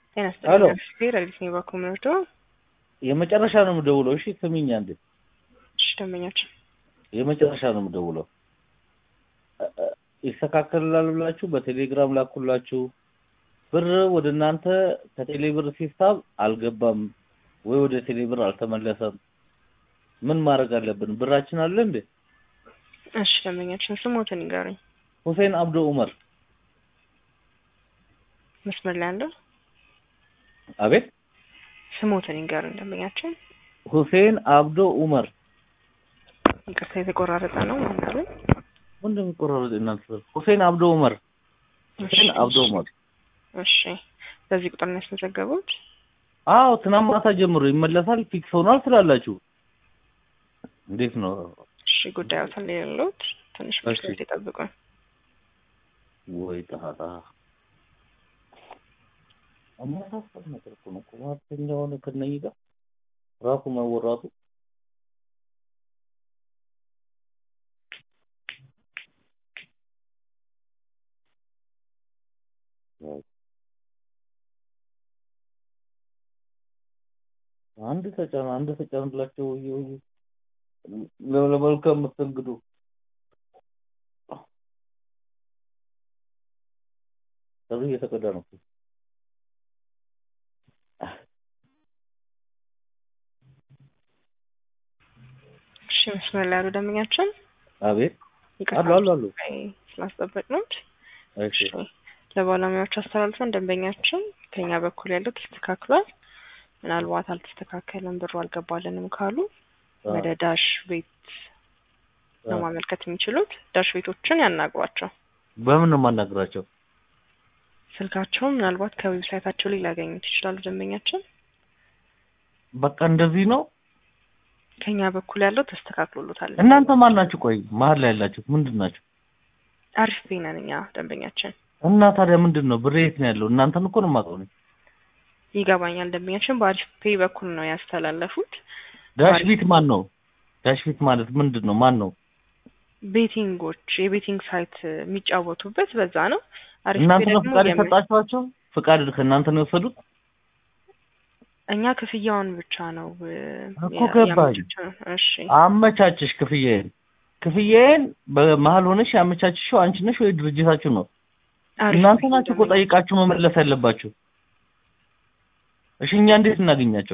ጤና ሄሎ። ይስጥልኝ ሹፌር አዲስ ነው ባኮ ምርዶ የመጨረሻ ነው የምደውለው። እሺ ስሚኝ አንዴ፣ እሺ ደንበኛችን የመጨረሻ ነው የምደውለው። እ- እ- ይስተካከልላል ብላችሁ በቴሌግራም ላኩላችሁ። ብር ወደ እናንተ ከቴሌ ብር ሲሳብ አልገባም ወይ ወደ ቴሌ ብር አልተመለሰም። ምን ማድረግ አለብን? ብራችን አለ እንዴ? እሺ ደንበኛችን ስሞትን ይንገሩኝ። ሁሴን አብዶ ኡመር። መስመር ላይ ያለው አቤት፣ ስሞትን ይንገሩኝ ደንበኛችን። ሁሴን አብዶ ኡመር። ይቅርታ የተቆራረጠ ነው ምናምን። ምንድን ነው የሚቆራረጥ እናንተ? ሁሴን አብዶ ኡመር። ሁሴን አብዶ ኡመር። እሺ በዚህ ቁጥር ነው ያስመዘገቡት? አዎ ትናንት ማታ ጀምሮ ይመለሳል ፊክስ ሆኗል ስላላችሁ እንዴት ነው? እሺ ጉዳዩ ተለየሉት ትንሽ እሺ። መስሎት ይጠብቁን። ወይ ጣጣ አማሳሰብ ነገር እኮ ነው። ቁማርተኛ ሆነ ከነኝ ጋር ራሱ መወራቱ አንድ ተጫን አንድ ተጫንላቸው ወይ ወይ ለመልካም መስተንግዶ ጥሩ እየተቀዳ ነው። እሺ መስመር ላይ ያሉ ደንበኛችን አቤት ይቅርታ አሉ አሉ አሉ። ስላስጠበቅነዎት እሺ ለባለሙያዎች አስተላልፈን ደንበኛችን ከኛ በኩል ያለው ተስተካክሏል። ምናልባት አልተስተካከለም ብሩ አልገባልንም ካሉ አ- ወደ ዳሽ ቤት ነው አ- ማመልከት የሚችሉት። ዳሽ ቤቶችን ያናግሯቸው። በምን ነው የማናግራቸው? ስልካቸውን ምናልባት ከዌብሳይታቸው ላይ ሊያገኙት ይችላሉ። ደንበኛችን በቃ እንደዚህ ነው። ከኛ በኩል ያለው ተስተካክሎሎታል። እናንተ ማን ናችሁ? ቆይ መሀል ላይ ያላችሁት ምንድን ናችሁ? አሪፍ ቤት ነን እኛ ደንበኛችን። እና ታዲያ ምንድን ነው ብሬ የት ነው ያለው? እናንተን እኮ ነው የማውቀው እኔ። ይገባኛል። ደንበኛችን በአሪፍ ፔይ በኩል ነው ያስተላለፉት። ዳሽ አሪፍ። ቢት ማን ነው? ዳሽ ቢት ማለት ምንድን ነው? ማን ነው? ቤቲንጎች የቤቲንግ ሳይት የሚጫወቱበት በዛ ነው። አሪፍ እናንተ ፔይ ነው ደግሞ ፍቃድ የምን- የሰጣችኋቸው? ፍቃድ ከእናንተ ነው የወሰዱት? እኛ ክፍያውን ብቻ ነው እ፣ እኮ ያ- ገባኝ። ያመቻቸነው። እሺ አመቻችሽ ክፍያዬን ክፍያዬን በመሀል ሆነሽ ያመቻችሽው አንቺ ነሽ ወይ ድርጅታችሁ ነው? አሪፍ እናንተ ፔይ ናችሁ እኮ ደንበኛ- ጠይቃችሁ መመለስ ያለባችሁ። እሺ እኛ እንዴት እናገኛቸው?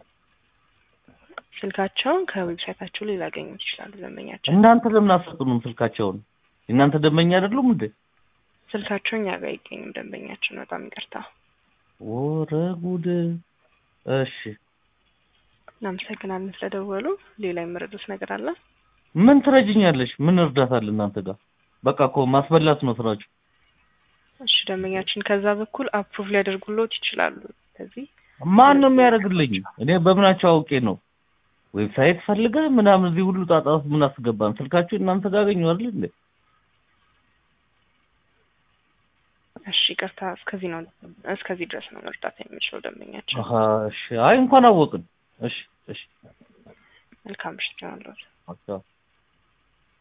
ስልካቸውን ከዌብሳይታቸው ላይ ሊያገኙት ይችላሉ። ደንበኛችን እናንተ ለምን አትሰጡንም ስልካቸውን? እናንተ ደንበኛ አይደሉም እንዴ? ስልካቸው እኛ ጋር አይገኝም። ደንበኛችን በጣም ይቅርታ። ወረ ጉድ! እሺ እናመሰግናለን ስለደወሉ። ሌላ የምረዱት ነገር አለ? ምን ትረጅኛለሽ? ምን እርዳታ አለ እናንተ ጋር? በቃ እኮ ማስበላት ነው ስራችሁ። እሺ ደንበኛችን ከዛ በኩል አፕሩቭ ሊያደርጉሎት ይችላሉ። ስለዚህ ማን ነው የሚያደርግልኝ? እኔ በምናቸው አውቄ ነው? ዌብሳይት ፈልገህ ምናምን እዚህ ሁሉ ጣጣ ውስጥ ምን አስገባን? ስልካችሁ እናንተ ጋር አገኘሁ አይደል እንዴ? እሺ ይቅርታ፣ እስከዚህ ነው እስከዚህ ድረስ ነው መርዳት የሚችለው ደንበኛችን። አሀ እሺ። አይ እንኳን አወቅን። እሺ እሺ። መልካም ምሽት ይሆንልዎት። አዎ